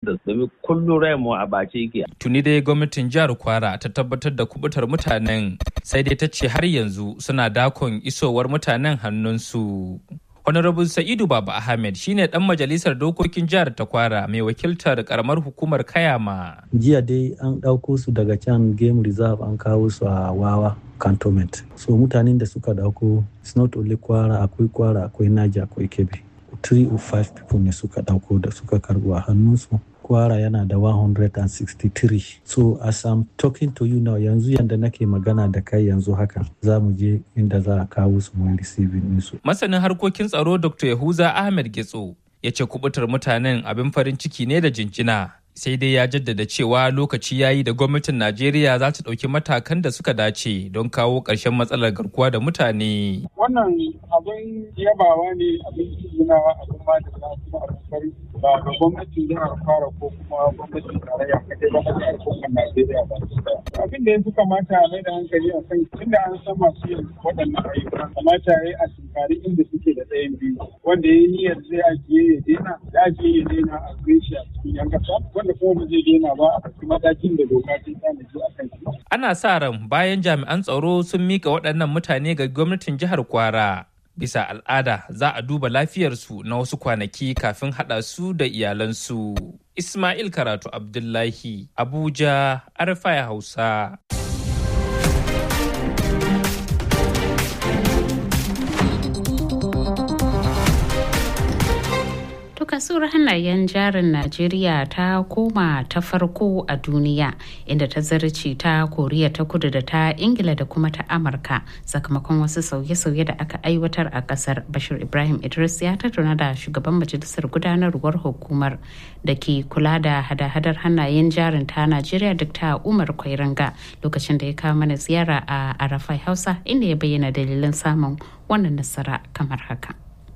da domin kullum rai mu a bace yake. Tuni dai gwamnatin jihar Kwara ta tabbatar da kubutar mutanen sai dai ta ce har yanzu suna dakon isowar mutanen hannunsu. Honorable Sa'idu Baba Ahmed shine dan majalisar dokokin jihar ta Kwara mai wakiltar karamar hukumar Kayama. Jiya dai an ɗauko su daga can game reserve an kawo su a Wawa cantonment. So mutanen da suka ɗauko it's not only Kwara akwai Kwara akwai Naja akwai Kebbi. Three or five people ne suka ɗauko da suka karɓo a hannunsu. Kwara yana da 163. So as I'm talking to you now yanzu yanda nake magana da kai yanzu haka za mu je inda za a kawo su mun receiving ɗinsu. Masanin harkokin tsaro Dr. Yahuza Ahmed Getso ya ce kubutar mutanen abin farin ciki ne da jinjina. Sai dai ya jaddada cewa lokaci ya yi da gwamnatin Najeriya za ta ɗauki matakan da suka dace don kawo ƙarshen matsalar garkuwa da mutane. Wannan abin yabawa ne abin tunawa abin ma da kuma abin farin ba ga gwamnatin jihar fara ko kuma gwamnatin tarayya kadai ba na al'ummar Najeriya ba. Abin da ya fi kamata a mai da hankali a kan tunda an san masu yin waɗannan ayyuka kamata ya yi a tunkari inda suke da ɗayan biyu wanda ya yi niyyar zai ajiye ya daina ya ajiye ya daina a shi a cikin yan ƙasa wanda kuma ba zai daina ba a ɗauki matakin da doka ta tanaji a kan shi. Ana sa ran bayan jami'an tsaro sun mika waɗannan mutane ga gwamnatin jihar Kwara. bisa al'ada za a duba lafiyarsu na wasu kwanaki kafin haɗa su da iyalansu. Ismail Karatu Abdullahi, Abuja, Arfaya Hausa. kasuwar hannayen jarin najeriya ta koma ta farko a duniya inda ta zarce ta koriya ta kudu da ta ingila da kuma ta amurka sakamakon wasu sauye-sauye da aka aiwatar a kasar bashir ibrahim idris ya tattauna da shugaban majalisar gudanarwar hukumar da ke kula da hada-hadar hannayen jarin ta najeriya dr umar kwairanga lokacin da ya kawo mana ziyara a arafai hausa inda ya bayyana dalilan samun wannan nasara kamar haka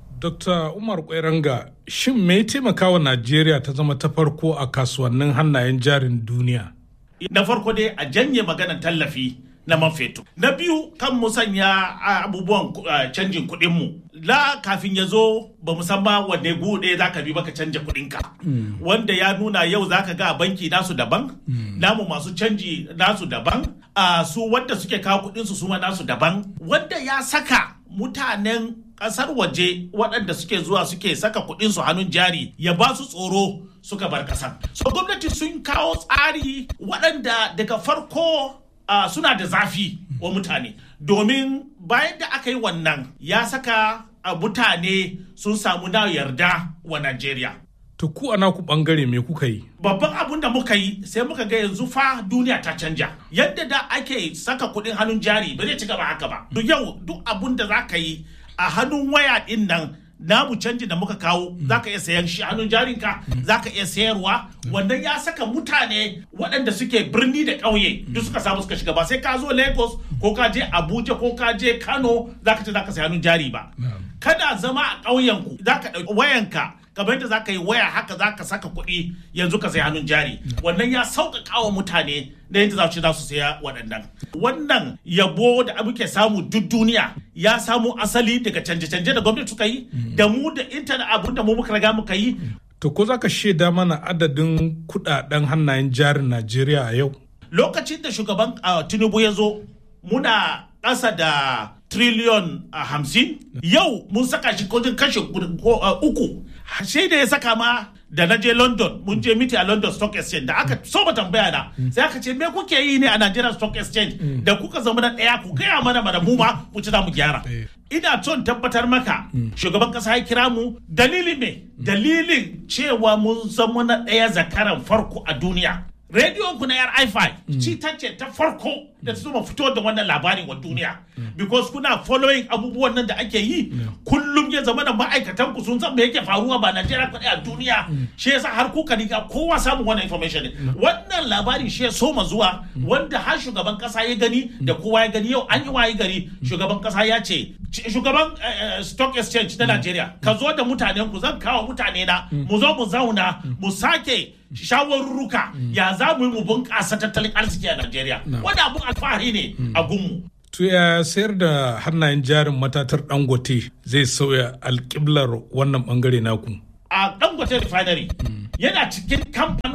Dr. Umar Kwairanga, shin me ya taimaka wa Najeriya ta zama ta farko a kasuwannin hannayen jarin duniya? Na farko dai a janye maganar tallafi na man fetur. Na biyu kan mu sanya abubuwan canjin kuɗinmu. La kafin ya zo ba mu san ba wanne gude za ka bi baka canja kuɗinka. Wanda ya nuna yau za ka ga banki nasu daban, namu masu canji nasu daban, su wanda suke kawo kuɗinsu su ma nasu daban. Wanda ya saka mutanen kasar waje waɗanda suke zuwa suke saka kuɗin su hannun jari ya ba su tsoro suka bar ƙasar. So gwamnati sun kawo tsari waɗanda daga farko uh, suna da zafi wa mutane domin bayan da aka yi wannan ya saka uh, mutane sun samu na yarda wa Najeriya. To ku ana ku bangare me kuka yi? Babban abun da muka yi sai muka ga yanzu fa duniya ta canja. Yadda da ake saka kuɗin hannun jari ba zai ci gaba haka ba. Duk yau duk abun da za ka yi a hannun waya din nan namu canji da muka kawo za ka iya sayan shi hannun jarinka za ka iya sayarwa wannan ya saka mutane waɗanda suke birni da ƙauye duk suka samu suka shiga ba sai ka zo lagos ko ka je abuja ko ka je kano za ka ce za ka sayi hannun jari ba kada zama a ƙauyenku za ka ɗauki wayanka kamar yadda za ka yi waya haka za ka saka kuɗi yanzu ka sayi hannun jari wannan ya sauƙaƙa wa mutane da yadda za su za su saya waɗannan wannan yabo da muke samu duk duniya ya samu asali daga canje-canje da gwamnati suka yi da mu da intanet abun da mu muka riga muka yi To ko za ka shaida mana adadin kuɗaɗen hannayen jarin Najeriya a yau? lokacin da shugaban tinubu ya zo muna ƙasa da triliyon hamsin yau mun saka shi kudin kashe uku sai da ya saka ma da na je london mun je miti a london stock exchange da aka so tambaya na sai aka ce me kuke yi ne a nigeria stock exchange da kuka zama na ɗaya ku gaya mana mana mu ma mu ci za mu gyara ina son tabbatar maka shugaban kasa ya kira mu dalili me dalilin cewa mun zama na ɗaya zakaran farko a duniya rediyon ku na yar i5 ci ta ce ta farko da ta zuma fito da wannan labarin wa duniya because kuna following abubuwan nan da ake yi kullum ya zama da ma'aikatan ku sun san me yake faruwa ba Najeriya kaɗai a duniya shi yasa har kuka riga kowa samun wannan information wannan labarin shi ya soma zuwa wanda har shugaban kasa ya gani da kowa ya gani yau an yi waye gari shugaban kasa ya ce shugaban stock exchange na Najeriya ka zo da mutanen ku zan kawo mutane na mu zo mu zauna mu sake shawarruka ya za mu yi mu bunƙasa tattalin arziki a Najeriya. Wanda abun alfahari ne a gunmu. To ya sayar da hannayen jarin matatar Dangote zai sauya alƙiblar wannan bangare naku. A Dangote refinery yana cikin kamfanin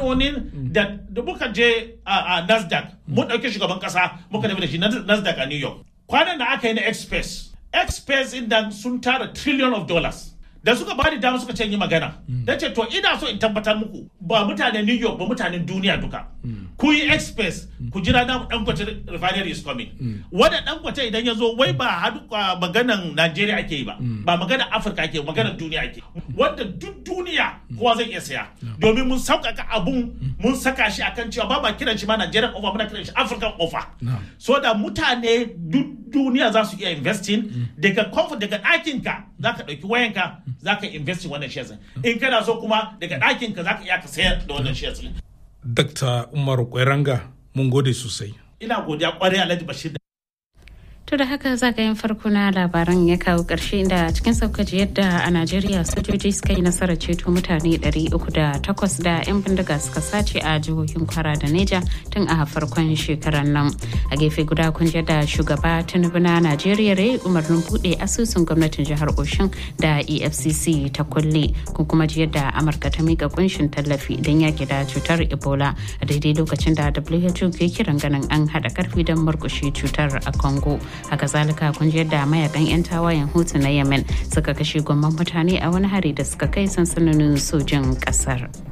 kamfanonin da da muka je a nasdaq mun ɗauki shugaban ƙasa muka tafi da shi nasdaq a new york kwanan da aka yi na express express inda sun tara trillion of dollars da suka bani dama suka ce yi magana da ce to ina so in tabbatar muku ba mutanen new york ba mutanen duniya duka ku yi express ku jira na dangote refinery is coming wanda dangote idan ya zo wai ba hadu maganan najeriya ake yi ba ba maganan afirka ake maganan duniya ake wanda duk duniya kowa zai iya saya domin mun sauƙaƙa abun mun saka shi akan cewa ba ma kiran shi ma nigerian offer muna kiran shi african offer so da mutane duk duniya za su iya investing daga comfort daga ɗakinka za ka ɗauki wayanka za ka invest wannan shares in kana so kuma daga ɗakin ka za ka iya ka sayar da wannan shares Dr. Umar Kweranga mun gode sosai. Ina godiya kwarai Alhaji Bashir To da haka zagayen farko na labaran ya kawo ƙarshe inda cikin saukaci yadda a Najeriya sojoji suka yi nasarar ceto mutane 308 da 'yan bindiga suka sace a jihohin kwara da Neja tun a farkon shekarar nan. A gefe guda kun da shugaba Tinubu na Najeriya rai umarnin buɗe asusun gwamnatin jihar Oshun da EFCC ta kulle kun kuma ji yadda Amurka ta mika kunshin tallafi don yaƙi da cutar Ebola a daidai lokacin da WHO ke kiran ganin an haɗa karfi don murƙushe cutar a Congo. haka zalika kun ji yadda mayakan 'yan tawayen hutu na yemen suka kashe gwamman mutane a wani hari da suka kai sansanonin sojin kasar.